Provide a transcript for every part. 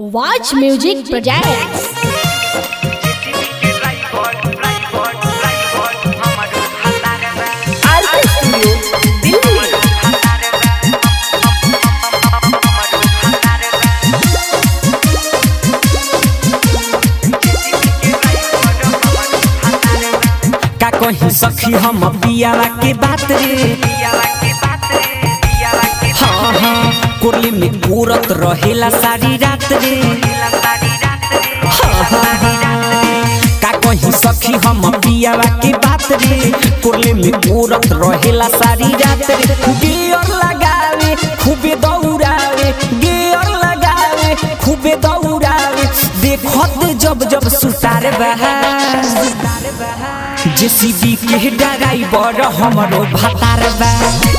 Watch Music Projects. RK studio Delhi का कहीं सखी हम पियावा के बात रे हाँ हाँ कोरली में पूरत रहेला सारी रात रे हाँ हाँ हाँ का कहीं सखी हम पियावा के बात रे कोरली में पूरत रहेला सारी रात रे गियर लगावे खूबे दौड़ावे गियर लगावे खूबे दौड़ावे देखत जब जब सुतार बहा जेसीबी के ड्राइवर हमरो भातार बा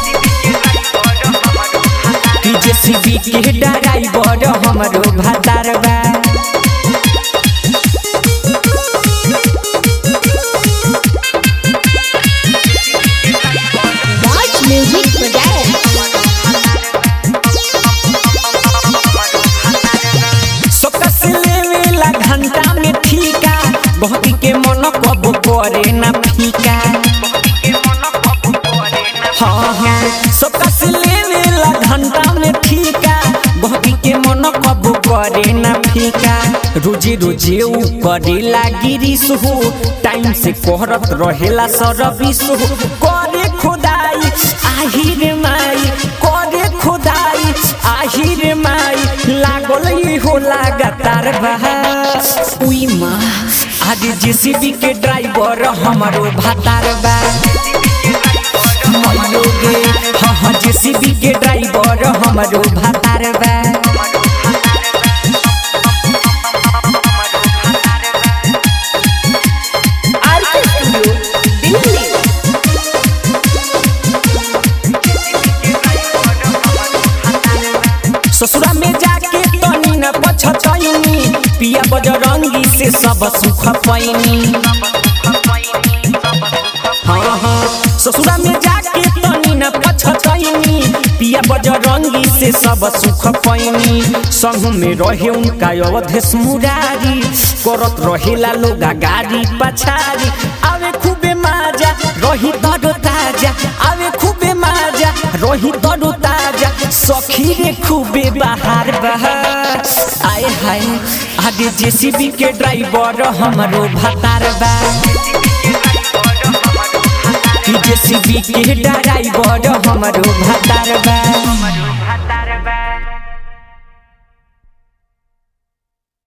कि जेसीबी के ड्राइवर हमरो भातार बा Watch Music Projects. सकस लेवेला घंटा में ठीका बहकी के मन कब करे ना फीका हाँ हाँ सकस लेवेला घंटा में ठीका बहकी के मन कब करे ना फीका रोजे रोजे ऊ करेला गिरीश हो टाइम से कोहरत रहेला सरबिस हो करे खुदाई आहिर माई करे खुदाई आहिर माई लागल ही हो लगातार बहा उई माँ आज जेसीबी के ड्राइवर हमारो भातार बा मयोगे हाँ हाँ जेसीबी के ड्राइवर हमारो भातार बा आरके स्टूडियो दिल्ली ससुरा में जाके तनी न पछतैनी पिया बजरंगी से सब सुख पैनी हाँ हाँ ससुरा में जाके तनी न पछतैनी पिया बजरंगी से सब सुख पैनी संग में रहे उनका अवधेश मुरारी करत रहेला लोग गाड़ी पछारी आवे खूबे माजा रही तरो ताजा आवे खूबे माजा रही तरो ताजा सखी रे खूबे बाहर बहार आए हाय आगे जेसीबी के ड्राइवर हमरो भातार बा कि जेसीबी के ड्राइवर हमरो भातार बा